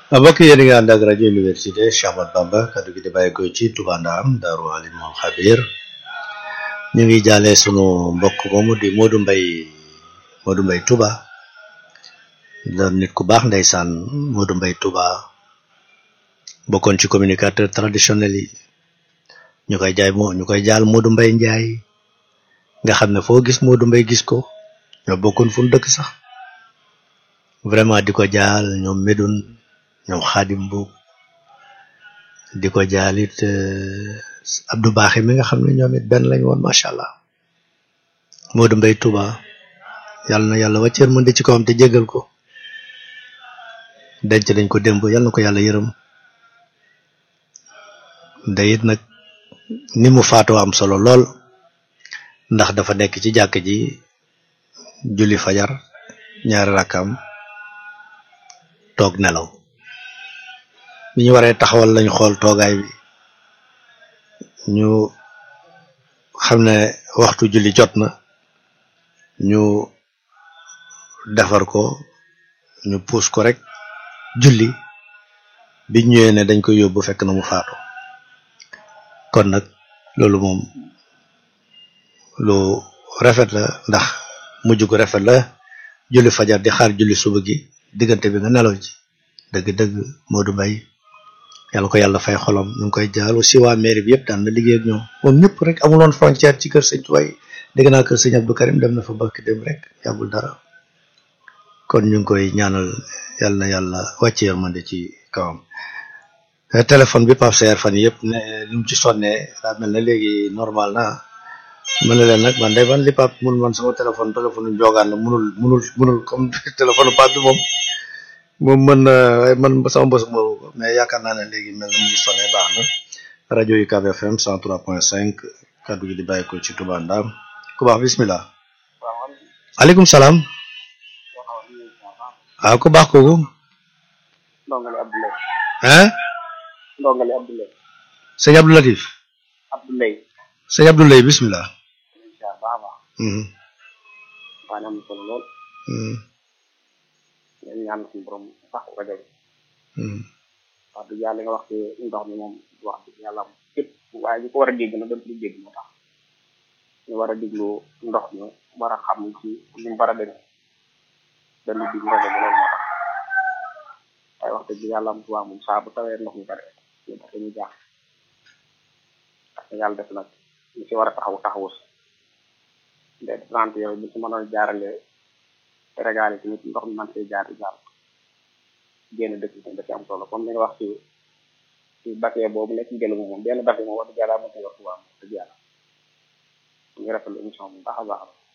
mbokk yéen a ngi ànd ak rajo université Cheikh Ahmadou Bamba kaddu gi di bàyyi ko ci Touba Ndam Daaru Alimul Xabir ñu ngi jaale sunu mbokk moomu di Modou Mbaye Modou Mbaye Touba doon nit ku baax ndeysaan Modou Mbaye Touba bokkoon ci communicateur traditionnel yi ñu koy jaay moo ñu koy jaal Modou Mbaye Ndiaye nga xam ne foo gis Modou Mbaye gis ko ñoo bokkoon fu nu dëkk sax vraiment di ko jaal ñoom Medoune ñoom Xaadim Mbuub di ko jaal it Abdou Baaxe mi nga xam ne ñoom it benn lañ woon macha allah Modou Mbaye Touba yàlla na yàlla wàcceer mën di ci kawam te jégal ko denc nañ ko démb yàlla na ko yàlla yërëm day it nag ni mu faatoo am solo lool ndax dafa nekk ci jàkk ji julli fajar ñaari rakkam toog nelaw bi ñu waree taxawal lañ xool toogaay bi ñu xam ne waxtu julli jot na ñu defar ko ñu puus ko rek julli bi ñëwee ne dañ koy yóbbu fekk na mu faatu kon nag loolu moom lu rafet la ndax mujj gu rafet la julli fajar di xaar julli suba gi diggante bi nga nelaw ci dëgg-dëgg Modou Mbaye yàlla ko yàlla fay xolom ñu ngi koy jaal aussi waa mairie bi yëpp daan na liggéey ak ñoom moom ñëpp rek amuloon frontière ci kër sëñ Tuwaay dégg naa kër sëñ Abdou Karim dem na fa barki dem rek yàggul dara kon ñu ngi koy ñaanal yàlla na yàlla wàcce yërmande ci kawam téléphone bi Pape Seer fan yëpp ne li mu ci sonnee daa mel ne léegi normal na mën na leen nag man day man li Pape mun man sama téléphone téléphone njogaan la munul munul munul comme téléphone Pape bi moom moom mën na man sama bës moomu ko mais yaakaar naa ne léegi mel na mu ngi sonné baax na rajo yi UCAB FM 103.5 kaddu gi di bàyyi ko ci Touba Ndam ku baax bismillah aleykum salaam waaw ku baax kooku ndongali Abdoulaye hein ndongali Abdoulaye sëñ Abdou Latif Abdoulaye sëñ Abdou Lay bismillah incha allah baax baax mhm waa am na solo lool mhm ñu ñaan suñu borom sax rajo bi mhm wax dëgg yàlla nga wax ci ndox mi moom wax dëgg yàlla am képp waaye ñu ko war a dégg na doon ci dégg moo tax ñu war a déglu ndox mi war a xam ci ni mu war a demee dañu digg rajo bi loolu moo tax waaye wax dëgg yàlla am tubaab moom saa bu tawee ndox mi bare ñu tax ñu jaax parce que yàlla def nag ñu ci war a taxawu taxawu si nde trente yooyu bu ci mënoon jaarale régal yi tamit ndox mi man see jaar di jàll génn dëkk bi da ci am solo comme li nga wax ci ci bakkee boobu nekk ci gëlëmu moom benn bakkee moom wax dëgg yàlla mën na yor tubaab wax dëgg yàlla ñu ngi rafetlu émission bi baax a baax